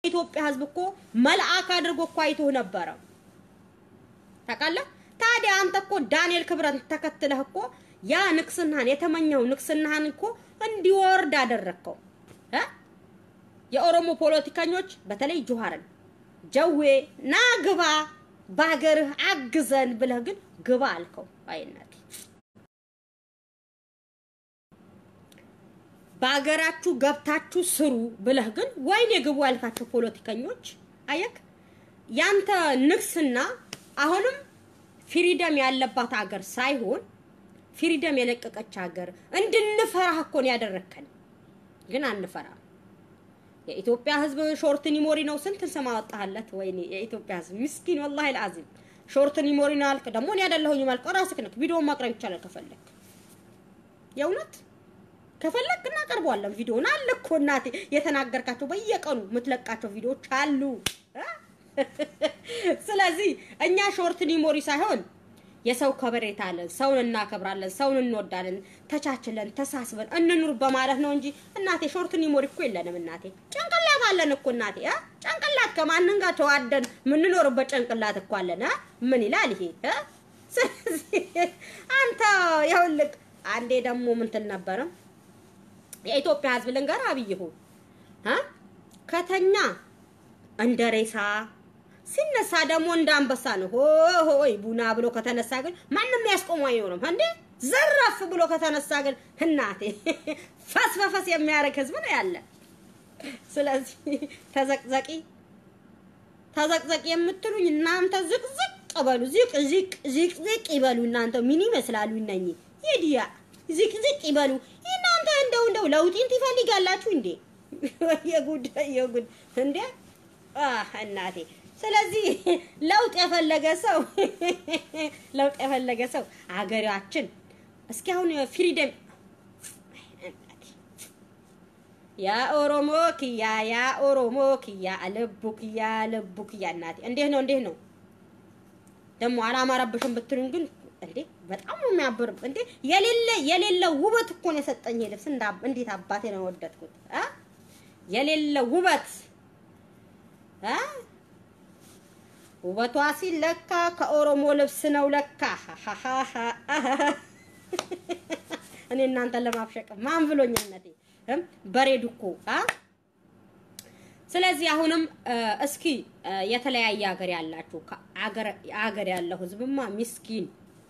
የኢትዮጵያ ሕዝብ እኮ መልአክ አድርጎ እኮ አይቶህ ነበረ። ታውቃለህ? ታዲያ አንተ እኮ ዳንኤል ክብረት ተከትለህ እኮ ያ ንቅስናህን የተመኘው ንቅስናህን እኮ እንዲወርድ አደረግከው እ የኦሮሞ ፖለቲከኞች በተለይ ጁሃርን ጀዌ ና ግባ በሀገርህ አግዘን ብለህ ግን ግባ አልከው። አይነት በሀገራችሁ ገብታችሁ ስሩ ብለህ ግን ወይኔ ግቡ ያልካቸው ፖለቲከኞች አየክ፣ ያንተ ንግስና አሁንም ፍሪደም ያለባት ሀገር ሳይሆን ፍሪደም የለቀቀች ሀገር እንድንፈራህ እኮ ነው ያደረከን። ግን አንፈራም። የኢትዮጵያ ህዝብ ሾርት ኒሞሪ ነው። ስንት ስም አወጣህለት? ወይኔ የኢትዮጵያ ህዝብ ምስኪን ወላሂ አልዓዚም ሾርት ኒሞሪ ነው አልክ። ደግሞ እኔ አይደለሁኝ ማልክ ራስህ ነህ። ቪዲዮውን ማቅረብ ይቻላል ከፈለክ፣ የእውነት ከፈለክ እናቀርበዋለን። ቪዲዮውን አለ እኮ እናቴ፣ የተናገርካቸው በየቀኑ የምትለቃቸው ቪዲዮዎች አሉ። ስለዚህ እኛ ሾርት ኒሞሪ ሳይሆን የሰው ከበሬታ አለን፣ ሰውን እናከብራለን፣ ሰውን እንወዳለን፣ ተቻችለን ተሳስበን እንኑር በማለት ነው እንጂ እናቴ ሾርት ኒሞሪ እኮ የለንም። እናቴ ጭንቅላት አለን እኮ እናቴ እ ጭንቅላት ከማንን ጋር ተዋደን የምንኖርበት ጭንቅላት እኮ አለን። እ ምን ይላል ይሄ እ ስለዚህ አንተ ይኸውልህ፣ አንዴ ደግሞ ምን ትል ነበረ የኢትዮጵያ ህዝብ ልንገር አብይሁ እ ከተኛ እንደ ሬሳ ሲነሳ ደግሞ እንደ አንበሳ ነው። ሆ ሆይ ቡና ብሎ ከተነሳ ግን ማንም ያስቆመው አይሆንም። እንዴ ዘራፍ ብሎ ከተነሳ ግን እናቴ ፈስ በፈስ የሚያደርግ ህዝብ ነው ያለ። ስለዚህ ተዘቅዘቂ ተዘቅዘቂ የምትሉኝ እናንተ ዝቅዝቅ በሉ፣ ዝቅ ዝቅ ዝቅ ዝቅ ይበሉ። እናንተ ምን ይመስላሉ እነኚህ የዲያ ዝቅ ዝቅ ይበሉ። እናንተ እንደው እንደው ለውጢን ትፈልጋላችሁ እንዴ? የጉድ የጉድ እንዴ አህ እናቴ ስለዚህ ለውጥ የፈለገ ሰው ለውጥ የፈለገ ሰው አገራችን እስኪ አሁን ፍሪደም ያ ኦሮሞ ክያ ያ ኦሮሞ ክያ ልቡ ክያ ልቡ ክያ እናቴ እንዴት ነው እንዴት ነው ደግሞ አላማረብሽም ብትሉኝ ግን እንዴ በጣም ነው የሚያብር እንዴ የሌለ የሌለ ውበት እኮ ነው የሰጠኝ ልብስ እንዴት አባቴ ነው የወደድኩት አ የሌለ ውበት አ ውበቷ ሲለካ ከኦሮሞ ልብስ ነው ለካ። እኔ እናንተን ለማብሸቅ ማን ብሎኛነቴ በሬዱ እኮ አ ስለዚህ አሁንም እስኪ የተለያየ ሀገር ያላችሁ ሀገር ያለው ህዝብማ ሚስኪን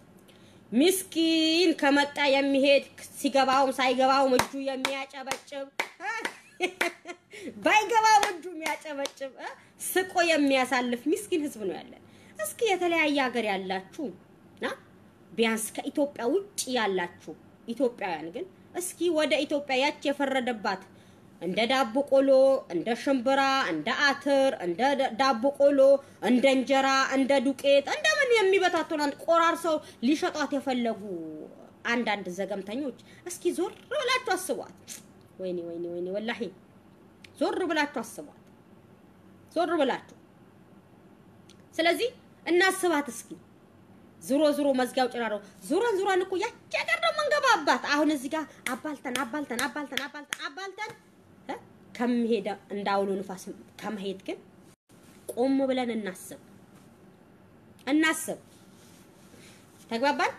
ሚስኪን ከመጣ የሚሄድ ሲገባውም ሳይገባውም እጁ የሚያጨበጭብ ባይገባው እጁ የሚያጨበጭብ ስቆ የሚያሳልፍ ሚስኪን ህዝብ ነው ያለን። እስኪ የተለያየ ሀገር ያላችሁ ና ቢያንስ ከኢትዮጵያ ውጭ ያላችሁ ኢትዮጵያውያን ግን እስኪ ወደ ኢትዮጵያ ያች የፈረደባት እንደ ዳቦ ቆሎ፣ እንደ ሽምብራ፣ እንደ አትር፣ እንደ ዳቦ ቆሎ፣ እንደ እንጀራ፣ እንደ ዱቄት እንደምን የሚበታቱን ቆራርሰው ሊሸጧት የፈለጉ አንዳንድ ዘገምተኞች እስኪ ዞር ብላችሁ አስቧት። ወይኔ ወይኔ ወይኔ ወላሂ ዞር ብላችሁ አስቧት፣ ዞር ብላችሁ። ስለዚህ እናስባት እስኪ ዙሮ ዙሮ መዝጊያው ጭራሮ ዙረን ዙረን እኮ ያቺ ሀገር ነው የምንገባባት። አሁን እዚህ ጋር አባልተን አባልተን አባልተን አባልተን አባልተን ከመሄድ እንዳውሎ ንፋስ ከመሄድ ግን ቆም ብለን እናስብ እናስብ። ተግባባን?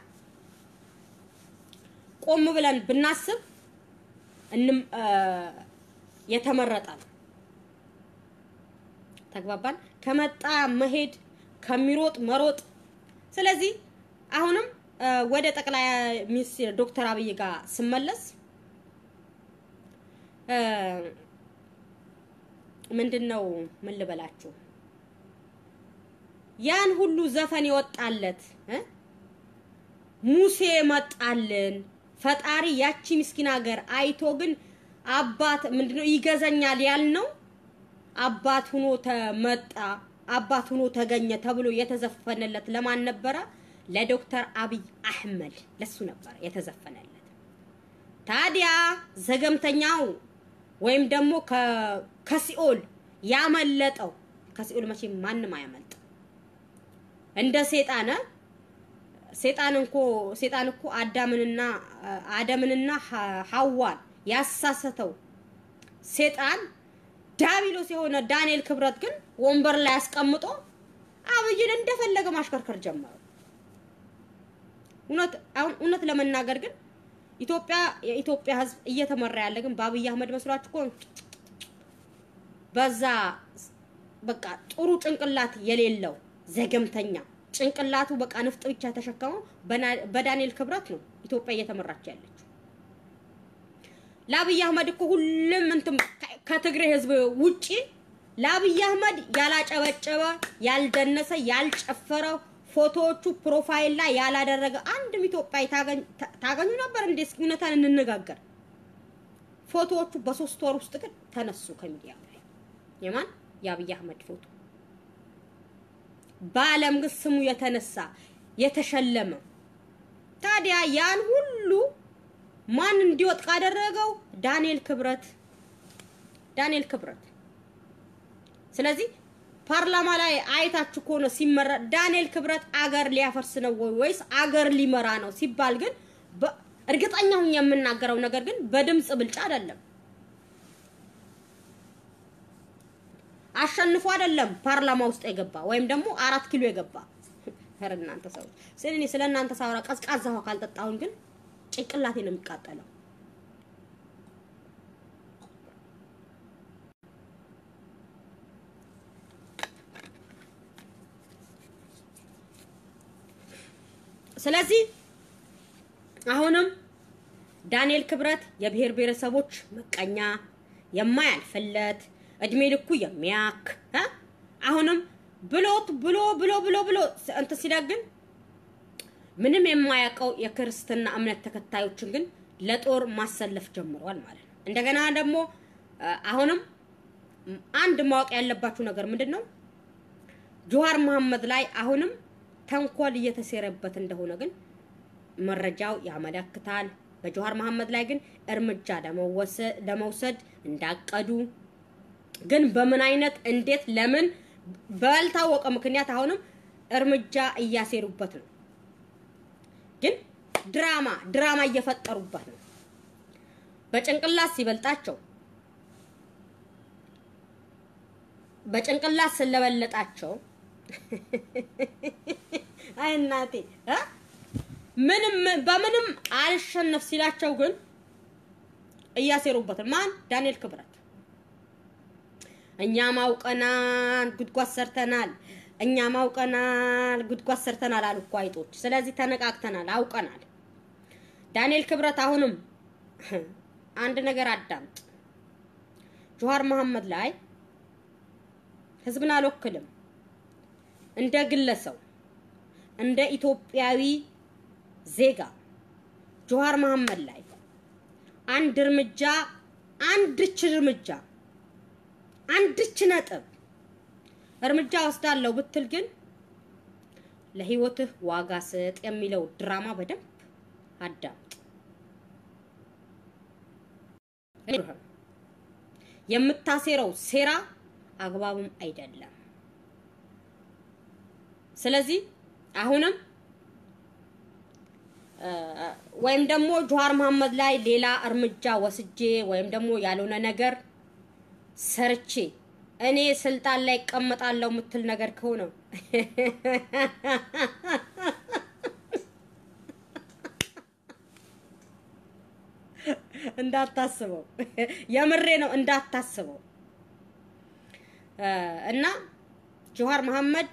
ቆም ብለን ብናስብ እንም የተመረጠ ነው። ተግባባን? ከመጣ መሄድ ከሚሮጥ መሮጥ። ስለዚህ አሁንም ወደ ጠቅላይ ሚኒስትር ዶክተር አብይ ጋር ስመለስ ምንድን ነው ምን ልበላችሁ፣ ያን ሁሉ ዘፈን የወጣለት ሙሴ መጣልን ፈጣሪ ያቺ ምስኪን ሀገር አይቶ ግን አባት ምንድነው ይገዛኛል ያልነው አባት ሁኖ ተመጣ አባት ሁኖ ተገኘ ተብሎ የተዘፈነለት ለማን ነበረ? ለዶክተር አብይ አህመድ ለሱ ነበረ የተዘፈነለት። ታዲያ ዘገምተኛው ወይም ደግሞ ከሲኦል ያመለጠው ከሲኦል መቼም ማንም አያመልጥ እንደ ሴጣነ ሴጣን እኮ ሴጣን እኮ አዳምንና አደምንና ሐዋን ያሳሰተው ሴጣን ዳቢሎስ የሆነ ዳንኤል ክብረት ግን ወንበር ላይ አስቀምጦ አብይን እንደፈለገ ማሽከርከር ጀመረ። እውነት አሁን እውነት ለመናገር ግን ኢትዮጵያ የኢትዮጵያ ሕዝብ እየተመራ ያለ ግን በአብይ አህመድ መስሏችሁ እኮ በዛ በቃ ጥሩ ጭንቅላት የሌለው ዘገምተኛ ጭንቅላቱ በቃ ንፍጥ ብቻ ተሸከመው በዳንኤል ክብረት ነው ኢትዮጵያ እየተመራች ያለችው። ለአብይ አህመድ እኮ ሁሉም እንትን ከትግሬ ህዝብ ውጪ ለአብይ አህመድ ያላጨበጨበ፣ ያልደነሰ፣ ያልጨፈረ ፎቶዎቹ ፕሮፋይል ላይ ያላደረገ አንድም ኢትዮጵያዊ ታገኙ ነበር እንዴ? እስኪ እውነታን እንነጋገር። ፎቶዎቹ በሶስት ወር ውስጥ ግን ተነሱ ከሚዲያ ላይ የማን የአብይ አህመድ ፎቶ በዓለም ግን ስሙ የተነሳ የተሸለመ ታዲያ ያን ሁሉ ማን እንዲወጥ ካደረገው ዳንኤል ክብረት ዳንኤል ክብረት። ስለዚህ ፓርላማ ላይ አይታችሁ ከሆነ ሲመራ ዳንኤል ክብረት አገር ሊያፈርስ ነው ወይ ወይስ አገር ሊመራ ነው ሲባል ግን እርግጠኛ ሁኝ የምናገረው ነገር ግን በድምፅ ብልጫ አይደለም። አሸንፎ አይደለም ፓርላማ ውስጥ የገባ ወይም ደግሞ አራት ኪሎ የገባ ኧረ እናንተ ሰዎች ስለ እኔ ስለ እናንተ ሳወራ ቀዝቃዛ ውሃ ካልጠጣሁኝ ግን ጭንቅላቴ ነው የሚቃጠለው። ስለዚህ አሁንም ዳንኤል ክብረት የብሔር ብሔረሰቦች መቀኛ የማያልፍለት እድሜ ልኩ የሚያክ አሁንም ብሎት ብሎ ብሎ ብሎ ብሎ እንትን ሲደግን ምንም የማያውቀው የክርስትና እምነት ተከታዮችን ግን ለጦር ማሰለፍ ጀምሯል ማለት ነው። እንደገና ደግሞ አሁንም አንድ ማወቅ ያለባችሁ ነገር ምንድን ነው? ጆሃር መሐመድ ላይ አሁንም ተንኮል እየተሴረበት እንደሆነ ግን መረጃው ያመለክታል። በጆሃር መሐመድ ላይ ግን እርምጃ ለመውሰድ እንዳቀዱ ግን በምን አይነት እንዴት፣ ለምን ባልታወቀ ምክንያት አሁንም እርምጃ እያሴሩበት ነው። ግን ድራማ ድራማ እየፈጠሩበት ነው። በጭንቅላት ሲበልጣቸው በጭንቅላት ስለበለጣቸው አይ እናቴ እ ምንም በምንም አልሸነፍ ሲላቸው ግን እያሴሩበት ማን ዳንኤል ክብረት እኛም አውቀናል ጉድጓድ ሰርተናል፣ እኛም አውቀናል ጉድጓድ ሰርተናል አሉ እኮ አይጦች። ስለዚህ ተነቃቅተናል፣ አውቀናል። ዳንኤል ክብረት አሁንም አንድ ነገር አዳምጥ። ጆሃር መሐመድ ላይ ህዝብን አልወክልም እንደ ግለሰብ እንደ ኢትዮጵያዊ ዜጋ ጆሃር መሐመድ ላይ አንድ እርምጃ አንድች እርምጃ አንድች ነጥብ እርምጃ ወስዳለሁ ብትል ግን ለህይወትህ ዋጋ ስጥ የሚለው ድራማ በደንብ አዳምጥ። የምታሴረው ሴራ አግባብም አይደለም። ስለዚህ አሁንም ወይም ደግሞ ጆሃር መሐመድ ላይ ሌላ እርምጃ ወስጄ ወይም ደግሞ ያልሆነ ነገር ሰርቼ እኔ ስልጣን ላይ እቀመጣለሁ የምትል ነገር ከሆነ እንዳታስበው፣ የምሬ ነው እንዳታስበው። እና ጆሃር መሐመድ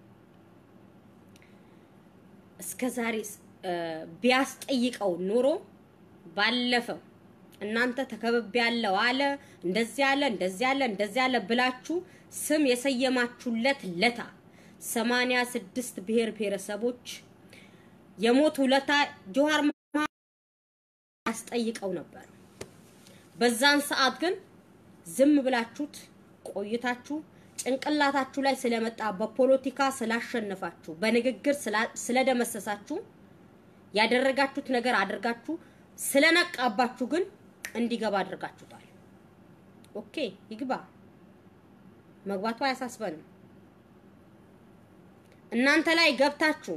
እስከ ዛሬ ቢያስጠይቀው ኑሮ ባለፈው እናንተ ተከብቤ ያለው አለ እንደዚህ አለ እንደዚህ አለ እንደዚህ አለ ብላችሁ ስም የሰየማችሁለት ለታ ሰማንያ ስድስት ብሔር ብሔረሰቦች የሞት ውለታ ጆሃር ያስጠይቀው ነበር። በዛን ሰዓት ግን ዝም ብላችሁት ቆይታችሁ ጭንቅላታችሁ ላይ ስለመጣ በፖለቲካ ስላሸነፋችሁ በንግግር ስለደመሰሳችሁ ያደረጋችሁት ነገር አድርጋችሁ ስለነቃባችሁ ግን እንዲገባ አድርጋችሁታል። ኦኬ ይግባ፣ መግባቱ አያሳስበንም። እናንተ ላይ ገብታችሁ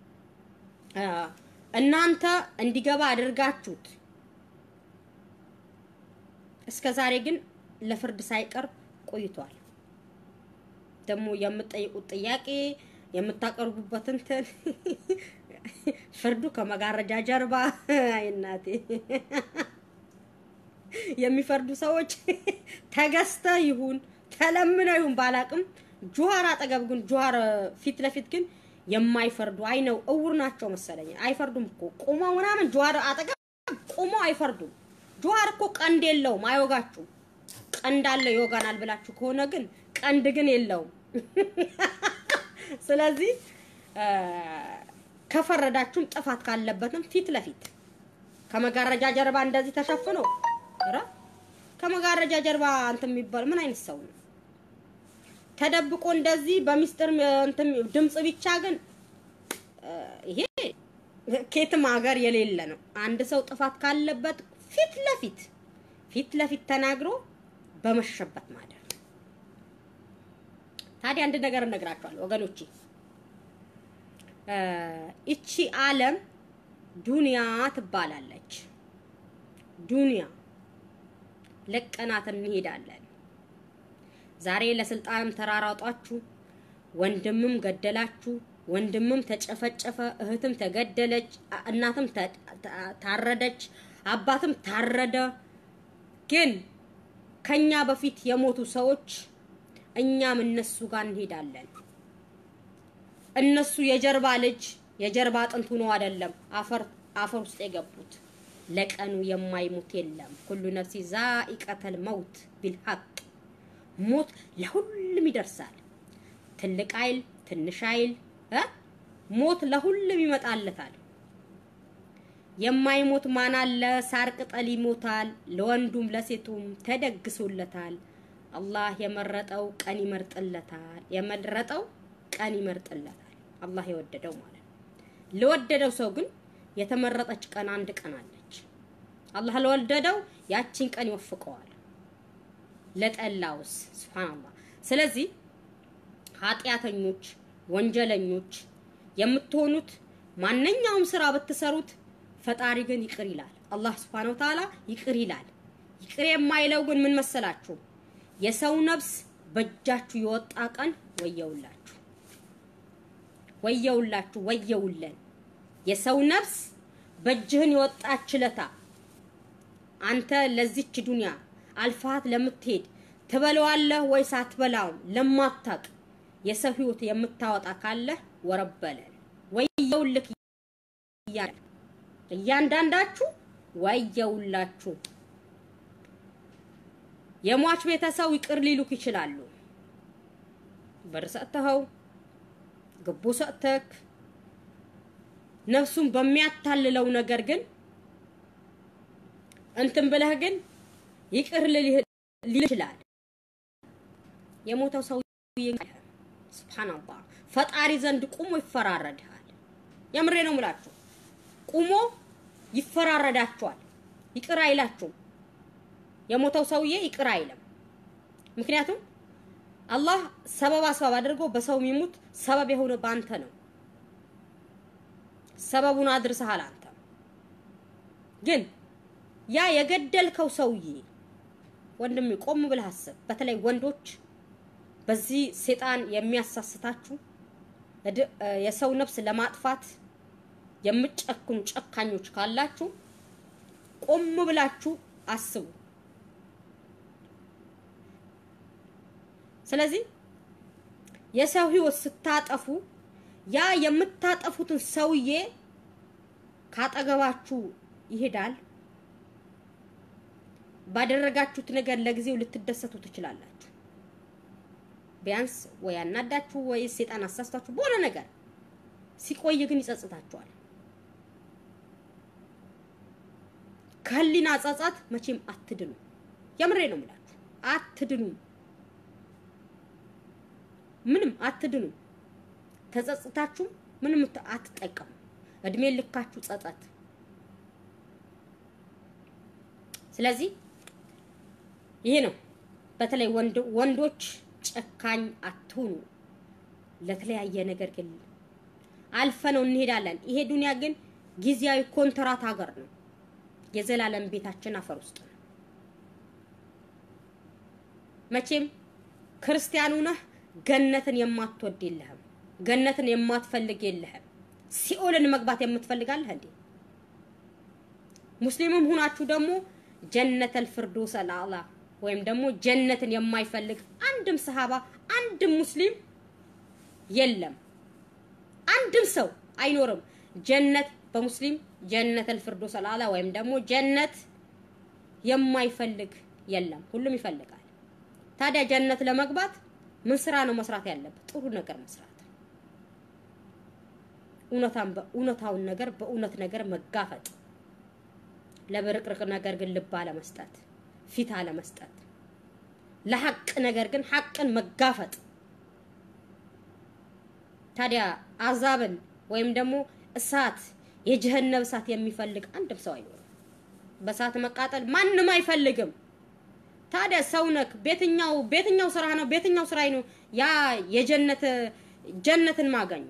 እናንተ እንዲገባ አድርጋችሁት እስከ ዛሬ ግን ለፍርድ ሳይቀርብ ቆይቷል። ደግሞ የምትጠይቁት ጥያቄ የምታቀርቡበት እንትን ፍርዱ ከመጋረጃ ጀርባ አይ እናቴ የሚፈርዱ ሰዎች ተገዝተ ይሁን ተለምነው ይሁን ባላቅም ጁሃር አጠገብ ግን ጁሃር ፊት ለፊት ግን የማይፈርዱ አይ ነው እውር ናቸው መሰለኝ። አይፈርዱም እኮ ቁመው ምናምን ጁሃር አጠገብ ቁመው አይፈርዱም። ጁሃር እኮ ቀንድ የለውም፣ አይወጋችሁም። ቀንድ አለው ይወጋናል ብላችሁ ከሆነ ግን ቀንድ ግን የለውም። ስለዚህ ከፈረዳችሁም ጥፋት ካለበትም ፊት ለፊት ከመጋረጃ ጀርባ እንደዚህ ተሸፍኖ ኧረ ከመጋረጃ ጀርባ እንትን የሚባል ምን አይነት ሰው ነው? ተደብቆ እንደዚህ በሚስጥር እንትን ድምጽ ብቻ ግን ይሄ ከየትም ሀገር የሌለ ነው። አንድ ሰው ጥፋት ካለበት ፊት ለፊት ፊት ለፊት ተናግሮ በመሸበት ማደር። ታዲያ አንድ ነገር እነግራችኋለሁ ወገኖቼ፣ እቺ ዓለም ዱንያ ትባላለች። ዱንያ ለቀናት እንሄዳለን። ዛሬ ለስልጣንም ተራራጧችሁ፣ ወንድምም ገደላችሁ፣ ወንድምም ተጨፈጨፈ፣ እህትም ተገደለች፣ እናትም ታረደች፣ አባትም ታረደ። ግን ከኛ በፊት የሞቱ ሰዎች እኛም እነሱ ጋር እንሄዳለን። እነሱ የጀርባ ልጅ የጀርባ አጥንት ሆኖ አይደለም አፈር አፈር ውስጥ የገቡት። ለቀኑ የማይሞት የለም። ኩሉ ነፍሲ ዛኢቀተል መውት ቢልሐቅ ሞት ለሁሉም ይደርሳል። ትልቅ አይል ትንሽ አይል እ ሞት ለሁሉም ይመጣለታል። የማይሞት ማን አለ? ሳር ቅጠል ይሞታል። ለወንዱም ለሴቱም ተደግሶለታል። አላህ የመረጠው ቀን ይመርጥለታል። የመረጠው ቀን ይመርጥለታል። አላህ የወደደው ማለት ነው። ለወደደው ሰው ግን የተመረጠች ቀን አንድ ቀን አለች። አላህ ለወደደው ያቺን ቀን ይወፍቀዋል። ለጠላውስ ሱብሃንአላህ። ስለዚህ ኃጢአተኞች፣ ወንጀለኞች የምትሆኑት ማንኛውም ስራ ብትሰሩት ፈጣሪ ግን ይቅር ይላል። አላህ ሱብሃነሁ ወተዓላ ይቅር ይላል። ይቅር የማይለው ግን ምን መሰላችሁ? የሰው ነፍስ በእጃችሁ የወጣ ቀን ወየውላችሁ፣ ወየውላችሁ፣ ወየውለን። የሰው ነፍስ በእጅህን የወጣች ለታ አንተ ለዚች ዱንያ አልፋት ለምትሄድ ትበለዋለህ ወይስ አትበላውም ለማታቅ የሰው ህይወት የምታወጣ ካለህ ወረበለን ወየውልክ እያለ እያንዳንዳችሁ ወየውላችሁ። የሟች ቤተሰብ ይቅር ሊሉክ ይችላሉ። ብር ሰጥተኸው ግቡ ሰጥተክ ነፍሱን በሚያታልለው ነገር ግን እንትን ብለህ ግን ይቅር ሊል ይችላል። የሞተው ሰውዬ ሱብሃንአላህ ፈጣሪ ዘንድ ቁሞ ይፈራረድሃል። የምሬ ነው የምላችሁ፣ ቁሞ ይፈራረዳችኋል። ይቅር አይላችሁም። የሞተው ሰውዬ ይቅር አይልም። ምክንያቱም አላህ ሰበብ አስባብ አድርጎ በሰው የሚሙት ሰበብ የሆነ በአንተ ነው። ሰበቡን አድርሰሃል አንተ። ግን ያ የገደልከው ሰውዬ ወንድሜ ቆም ብለህ አስብ። በተለይ ወንዶች በዚህ ሴጣን የሚያሳስታችሁ የሰው ነፍስ ለማጥፋት የምትጨክኑ ጨካኞች ካላችሁ ቆም ብላችሁ አስቡ። ስለዚህ የሰው ህይወት ስታጠፉ ያ የምታጠፉትን ሰውዬ ካጠገባችሁ ይሄዳል። ባደረጋችሁት ነገር ለጊዜው ልትደሰቱ ትችላላችሁ። ቢያንስ ወይ አናዳችሁ ወይ ሴጣን አሳስታችሁ በሆነ ነገር ሲቆይ ግን ይጸጽታችኋል። ከህሊና ጸጸት መቼም አትድኑ። የምሬ ነው የምላችሁ፣ አትድኑም። ምንም አትድኑም። ተጸጽታችሁ ምንም አትጠቀሙ። እድሜ ልካችሁ ጸጸት። ስለዚህ ይሄ ነው። በተለይ ወንዶች ጨካኝ አትሁኑ። ለተለያየ ነገር ግን አልፈነው እንሄዳለን። ይሄ ዱንያ ግን ጊዜያዊ ኮንትራት ሀገር ነው። የዘላለም ቤታችን አፈር ውስጥ ነው። መቼም ክርስቲያኑ ነህ ገነትን የማትወድ የለህም። ገነትን የማትፈልግ የለህም። ሲኦልን መግባት የምትፈልጋለህ እንዴ? ሙስሊምም ሁናችሁ ደግሞ ጀነተል ፍርዶስ አልአላ ወይም ደግሞ ጀነትን የማይፈልግ አንድም ሰሃባ አንድም ሙስሊም የለም። አንድም ሰው አይኖርም። ጀነት በሙስሊም ጀነተል ፍርዶስ አልአላ ወይም ደግሞ ጀነት የማይፈልግ የለም። ሁሉም ይፈልጋል። ታዲያ ጀነት ለመግባት ምን ስራ ነው መስራት ያለበት? ጥሩ ነገር መስራት፣ እውነታውን ነገር በእውነት ነገር መጋፈጥ፣ ለብርቅርቅ ነገር ግን ልብ አለመስጠት፣ ፊት አለመስጠት፣ ለሐቅ ነገር ግን ሐቅን መጋፈጥ። ታዲያ አዛብን ወይም ደግሞ እሳት የጀሀነም እሳት የሚፈልግ አንድም ሰው አይኖርም። በእሳት መቃጠል ማንም አይፈልግም። ታዲያ ሰውነክ ቤትኛው ቤትኛው ስራ ነው ቤትኛው ስራ ነው ያ የጀነት ጀነትን ማገኙ።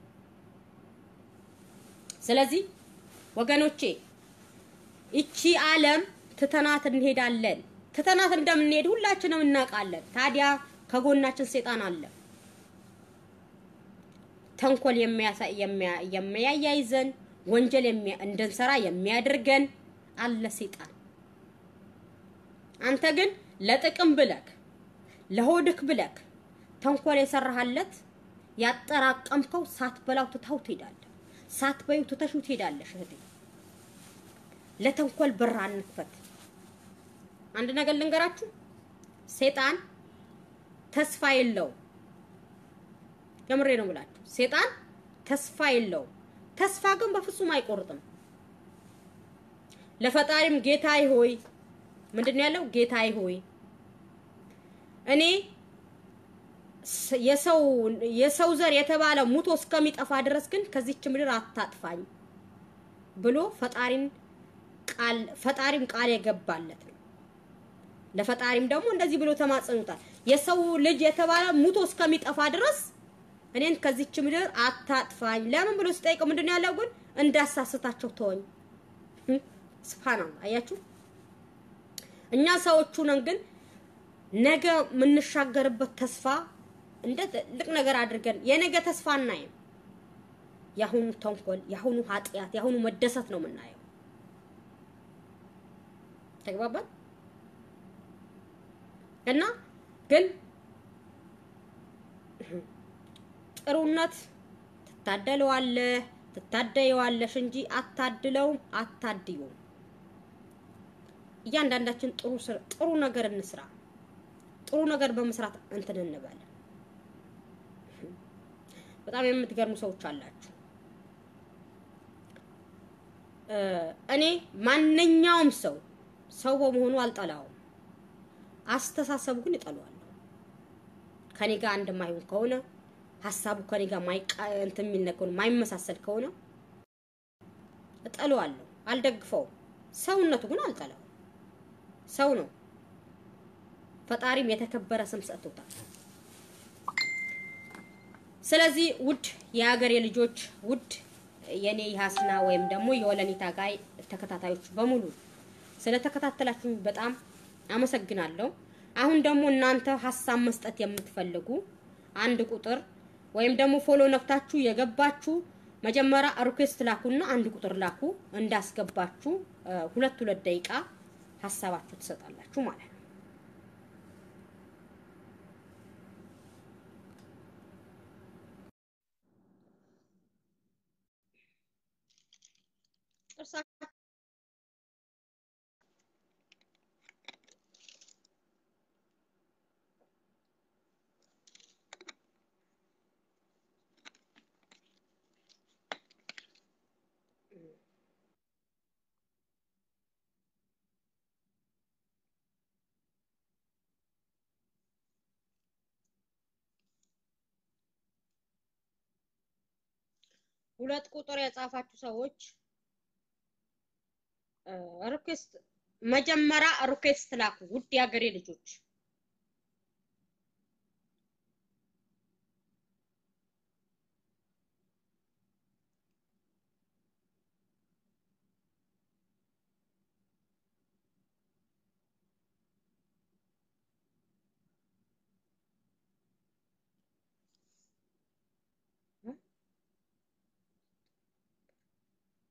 ስለዚህ ወገኖቼ እቺ ዓለም ትተናት እንሄዳለን። ትተናት እንደምንሄድ ሁላችንም እናውቃለን። ታዲያ ከጎናችን ሴጣን አለ። ተንኮል የሚያሳይ የሚያያይዘን ወንጀል እንድንሰራ የሚያደርገን አለ ሴጣን። አንተ ግን ለጥቅም ብለክ ለሆድክ ብለክ ተንኮል የሰራሃለት ያጠራቀምከው ሳትበላው ትተው ትሄዳለህ። ሳትበዩ ትተሽው ትሄዳለሽ። እህቴ ለተንኮል በር አንክፈት። አንድ ነገር ልንገራችሁ፣ ሴጣን ተስፋ የለው። የምሬ ነው ብላችሁ ሴጣን ተስፋ የለው። ተስፋ ግን በፍጹም አይቆርጥም። ለፈጣሪም ጌታዬ ሆይ ምንድን ያለው ጌታዬ ሆይ እኔ የሰው የሰው ዘር የተባለ ሙቶ እስከሚጠፋ ድረስ ግን ከዚች ምድር አታጥፋኝ ብሎ ፈጣሪን ቃል ፈጣሪም ቃል የገባለት ነው። ለፈጣሪም ደግሞ እንደዚህ ብሎ ተማጽኑታል። የሰው ልጅ የተባለ ሙቶ እስከሚጠፋ ድረስ እኔን ከዚች ምድር አታጥፋኝ። ለምን ብሎ ሲጠይቀው ምንድን ያለው ግን እንዳሳስታቸው ተወኝ። ስብሃናላህ አያችሁ። እኛ ሰዎቹ ነን፣ ግን ነገ የምንሻገርበት ተስፋ እንደ ትልቅ ነገር አድርገን የነገ ተስፋ አናይም። የአሁኑ ተንኮል፣ የአሁኑ ኃጢአት፣ የአሁኑ መደሰት ነው የምናየው። ተግባባን እና ግን ጥሩነት ትታደለዋለህ ትታደየዋለሽ እንጂ አታድለውም፣ አታድዩም። እያንዳንዳችን ጥሩ ጥሩ ነገር እንስራ። ጥሩ ነገር በመስራት እንትን እንበል። በጣም የምትገርሙ ሰዎች አላችሁ። እኔ ማንኛውም ሰው ሰው በመሆኑ አልጠላውም። አስተሳሰቡ ግን እጠለዋለሁ። ከኔ ጋር አንድ ማይሆን ከሆነ ሀሳቡ ከኔ ጋር ማይቃ እንትን የሚል ከሆነ ማይመሳሰል ከሆነ እጠለዋለሁ፣ አልደግፈውም። ሰውነቱ ግን አልጠላውም። ሰው ነው። ፈጣሪም የተከበረ ስም ሰጥቶታል። ስለዚህ ውድ የሀገሬ ልጆች፣ ውድ የኔ የሀስና ወይም ደግሞ የወለኒታ ጋይ ተከታታዮች በሙሉ ስለተከታተላችሁ በጣም አመሰግናለሁ። አሁን ደግሞ እናንተ ሀሳብ መስጠት የምትፈልጉ አንድ ቁጥር ወይም ደግሞ ፎሎ ነክታችሁ የገባችሁ መጀመሪያ ሪኩዌስት ላኩና አንድ ቁጥር ላኩ። እንዳስገባችሁ ሁለት ሁለት ደቂቃ ሀሳባችሁ ትሰጣላችሁ ማለት ነው። ሁለት ቁጥር የጻፋችሁ ሰዎች ሪኩዌስት መጀመሪያ ሪኩዌስት ላኩ። ውድ የሀገሬ ልጆች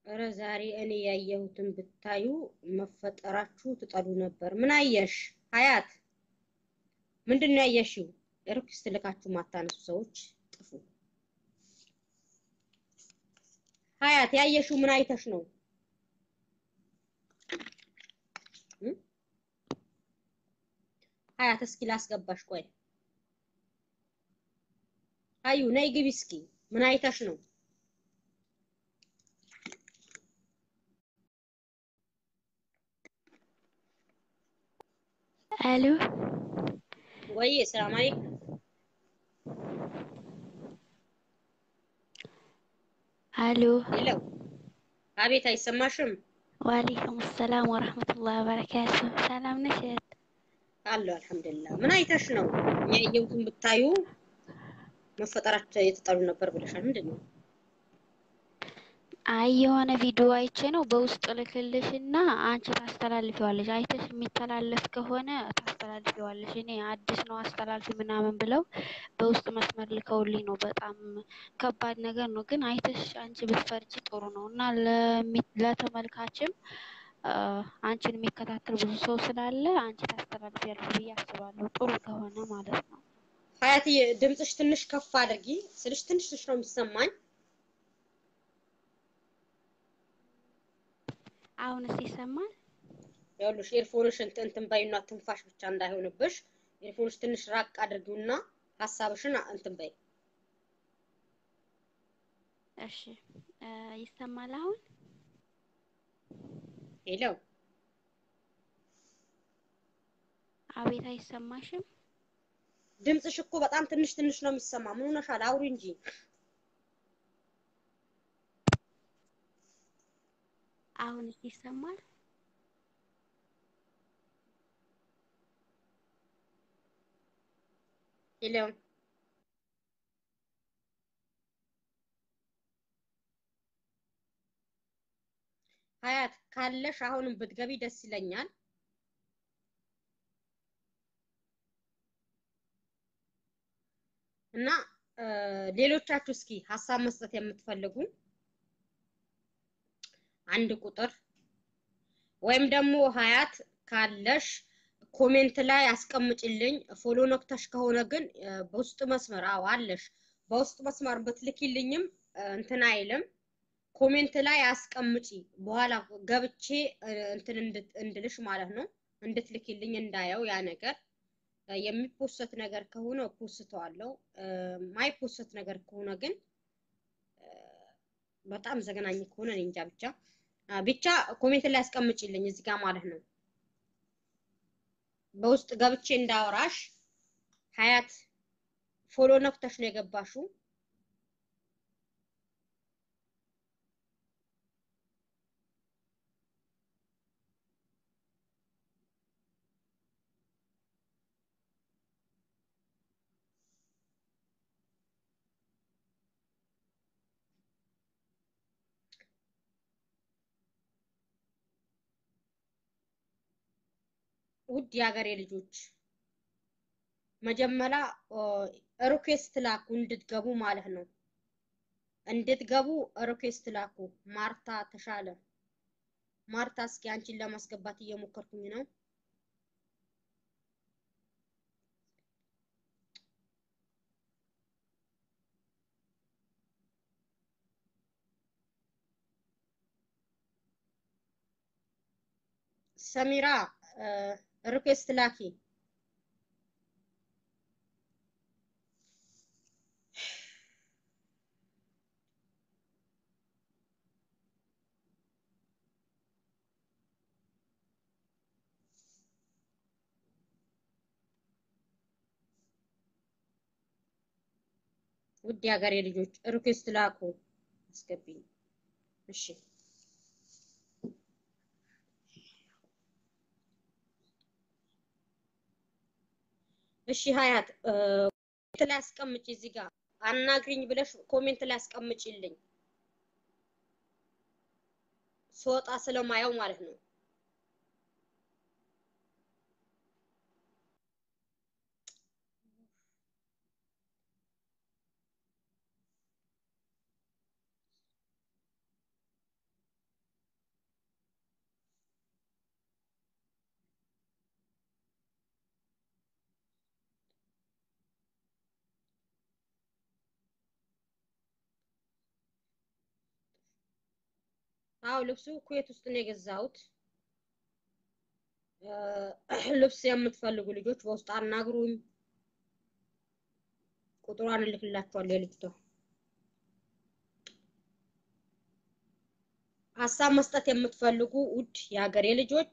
እረ ዛሬ እኔ ያየሁትን ብታዩ መፈጠራችሁ ትጠሉ ነበር። ምን አየሽ ሀያት? ምንድን ነው ያየሽው? ሪኩዌስት ልካችሁ ማታነሱ ሰዎች ጥፉ። ሀያት ያየሽው ምን አይተሽ ነው? ሀያት እስኪ ላስገባሽ። ቆይ አዩ ነይ ግቢ እስኪ። ምን አይተሽ ነው? አሎ ወይ ሰላም አለይኩም። አሎ ሄሎ፣ አቤት፣ አይሰማሽም? ወአለይኩም ሰላም ወረህመቱላህ ወበረካቱ። ሰላም ነሽ እህት? አለሁ አልሐምዱሊላህ። ምን አይተሽ ነው? እኛ ያየሁትን ብታዩ መፈጠራቸው የተጠሉ ነበር ብለሻል። ምንድን ነው? አይ የሆነ ቪዲዮ አይቼ ነው በውስጥ ልክልሽና አንቺ ታስተላልፊዋለሽ። አይተሽ የሚተላለፍ ከሆነ ታስተላልፊዋለሽ። እኔ አዲስ ነው አስተላልፊ ምናምን ብለው በውስጥ መስመር ልከውልኝ ነው። በጣም ከባድ ነገር ነው፣ ግን አይተሽ አንቺ ብትፈርጂ ጥሩ ነው እና ለሚ- ለተመልካችም አ፣ አንቺን የሚከታተል ብዙ ሰው ስላለ አንቺ ታስተላልፊያለሽ ብዬ አስባለሁ። ጥሩ ከሆነ ማለት ነው። ሀያትዬ ድምፅሽ ትንሽ ከፍ አድርጊ ስልሽ ትንሽ ትንሽ ነው የሚሰማኝ። አሁንስ ይሰማል? ይኸውልሽ ኤርፎንሽ እንትን እንትን በይና ትንፋሽ ብቻ እንዳይሆንብሽ ኤርፎንሽ ትንሽ ራቅ አድርጊውና ሀሳብሽን እንትን በይ። እሺ እ፣ ይሰማል አሁን? ሄሎ አቤት አይሰማሽም? ድምፅሽ እኮ በጣም ትንሽ ትንሽ ነው የሚሰማ። ምን ሆነሻል? አውሪ እንጂ። አሁንስ ይሰማል? ሄሎ ሀያት ካለሽ አሁንም ብትገቢ ደስ ይለኛል። እና እ፣ ሌሎቻችሁ እስኪ ሀሳብ መስጠት የምትፈልጉ አንድ ቁጥር ወይም ደግሞ ሀያት ካለሽ ኮሜንት ላይ አስቀምጭልኝ። ፎሎ ነክተሽ ከሆነ ግን እ፣ በውስጥ መስመር አዎ አለሽ። በውስጥ መስመር ብትልኪልኝም እ፣ እንትን አይልም። ኮሜንት ላይ አስቀምጪ። በኋላ ገብቼ እ፣ እንትን እንድት- እንድልሽ ማለት ነው እንድትልኪልኝ እንዳየው ያ ነገር እ፣ የሚፖሰት ነገር ከሆነ ፖስተዋለሁ። ማይፖሰት ነገር ከሆነ ግን እ፣ በጣም ዘገናኝ ከሆነ እኔ እንጃ ብቻ አ፣ ብቻ ኮሜንት ላይ አስቀምጪልኝ እዚህ ጋር ማለት ነው። በውስጥ ገብቼ እንዳወራሽ ሀያት ፎሎ ነክተሽ ነው የገባሽው። ውድ የሀገሬ ልጆች መጀመሪያ ሪኩዌስት ላኩ እንድትገቡ ማለት ነው። እንድትገቡ ሪኩዌስት ላኩ። ማርታ ተሻለ ማርታ፣ እስኪ አንቺን ለማስገባት እየሞከርኩኝ ነው። ሰሚራ ሪኩዌስት ላኪ። ውድ የሀገሬ ልጆች ሪኩዌስት ላኩ፣ አስገቢኝ። እሺ እሺ ሀያት ኮሜንት ላይ አስቀምጪ። እዚህ ጋር አናግሪኝ ብለሽ ኮሜንት ላይ አስቀምጪልኝ ስወጣ ስለማየው ማለት ነው። አዎ ልብሱ ኩዌት ውስጥ ነው የገዛሁት። ልብስ የምትፈልጉ ልጆች በውስጥ አናግሩኝ። ቁጥሯን እልክላችኋለሁ የልጅቷ ሀሳብ መስጠት የምትፈልጉ ውድ የሀገሬ ልጆች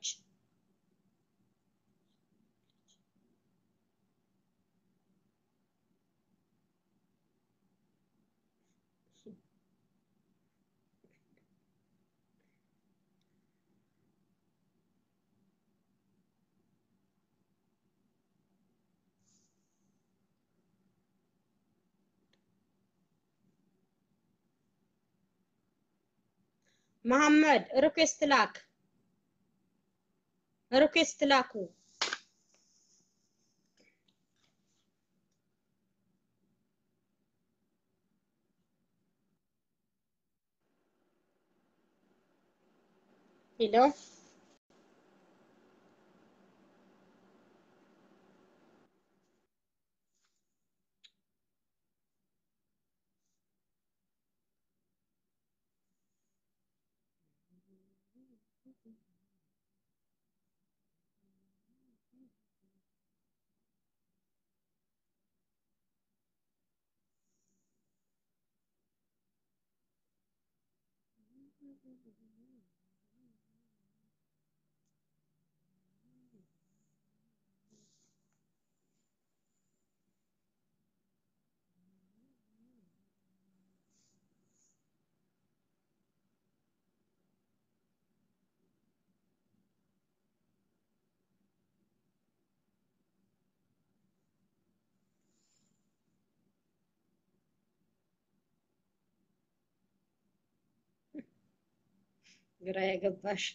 መሐመድ ሪኩዌስት ላክ ሪኩዌስት ላኩ። ሄሎ ግራ የገባሽ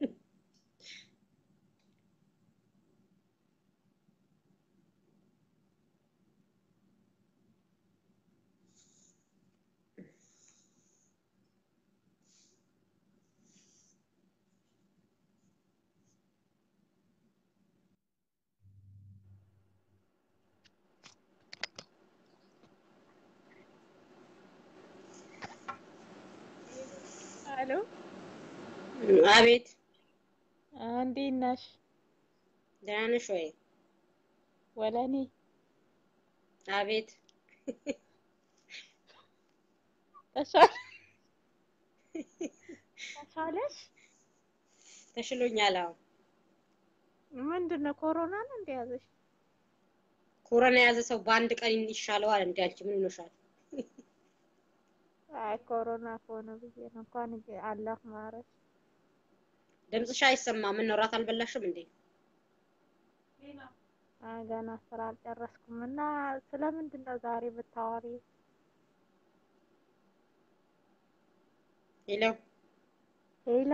አሎ አቤት እንዴት ነሽ? ደህና ነሽ ወይ? ወለኔ አቤት ተሻለ ተሻለሽ? ተሽሎኛል። አዎ ምንድን ነው ኮሮና ነው እንደያዘሽ? ኮሮና የያዘ ሰው በአንድ ቀን ይሻለዋል። እንደ አንቺ ምን ይኖሻል? አይ ኮሮና ከሆነ ብዬ ነው። እንኳን አላህ ማረሽ። ድምፅሽ አይሰማም። ምን ነው እራት አልበላሽም እንዴ? አይ ገና ስራ አልጨረስኩም እና ስለምንድን ነው ዛሬ ብታወሪ? ሄሎ ሄሎ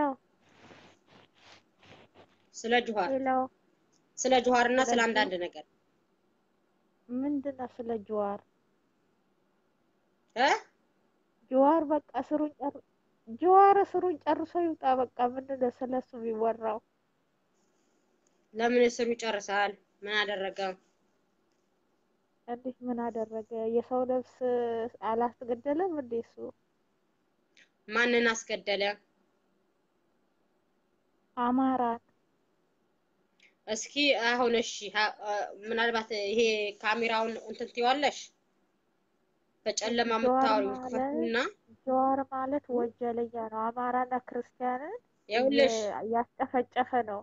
ስለ ጁሃር ሄሎ ስለ ጁሃር እና ስለ ስለ አንዳንድ ነገር ምንድን ነው ስለ ጅዋር? እ ጅዋር በቃ ስሩን ጨር ጅዋር ስሩን ጨርሶ ይውጣ። በቃ ምንድን ነው ስለሱ የሚወራው? ለምን እስሩ ይጨርሳል? ምን አደረገ? እንዴት ምን አደረገ? የሰው ነፍስ አላስገደለም እንዴ እሱ? ማንን አስገደለ? አማራን እስኪ አሁን እሺ፣ ሀ- አ፣ ምናልባት ይሄ ካሜራውን እንትን ትይዋለሽ በጨለማ ጀዋር የምታወሪው ማለት ክፈቱና ጀዋር ማለት ወንጀለኛ ነው። አማራና ክርስቲያንን ይኸውልሽ እየ- ያስጨፈጨፈ ነው።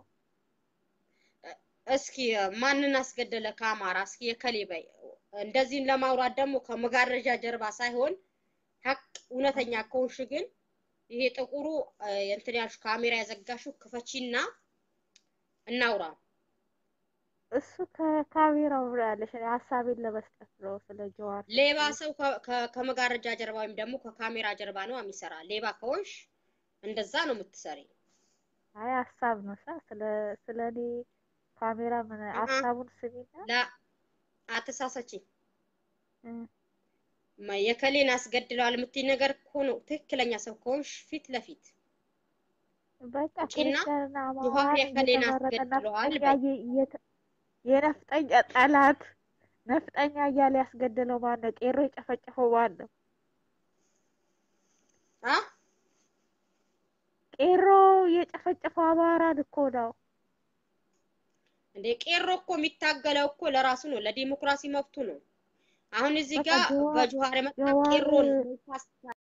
እስኪ ማንን አስገደለ ከአማራ? እስኪ የከሌ በይ። እንደዚህን ለማውራት ደግሞ ከመጋረጃ ጀርባ ሳይሆን ሀቅ እውነተኛ ከሆንሽ ግን ይሄ ጥቁሩ አ፣ እንትን ያልሽ ካሜራ ያዘጋሽው ክፈቺና እናውራ። እሱ ከካሜራው ብሎ ያለሽ እኔ ሀሳቤን ለመስጠት ነው ስለ ጀዋር ሌባ ሰው ከ- ከ- ከመጋረጃ ጀርባ ወይም ደግሞ ከካሜራ ጀርባ ነው የሚሰራ። ሌባ ከሆንሽ እንደዛ ነው የምትሰሪ። አይ ሀሳብ ነው ሳ ስለ ስለ እኔ ካሜራ ምን አሀ። ሀሳቡን ስሚና ላ አትሳሰቺ። እ፣ ማ- የከሌን አስገድለዋል የምትይ ነገር ከሆነ ትክክለኛ ሰው ከሆንሽ ፊት ለፊት በቃ ውጪና ክርስቲያንና ጆሃር አማራን የከሌን እየተመረጠ አስገድለዋል ነፍጠኛ በይ። እየ- እየተ- የነፍጠኛ ጠላት ነፍጠኛ እያለ ያስገደለው ማን ነው? ቄሮ የጨፈጨፈው ማን ነው? አ ቄሮ የጨፈጨፈው አማራን እኮ ነው። እንዴ ቄሮ እኮ የሚታገለው እኮ ለራሱ ነው፣ ለዲሞክራሲ መብቱ ነው። አሁን እዚህ በቃ ጋር ጀዋር በጁሃር የመጣ ጀዋር ቄሮን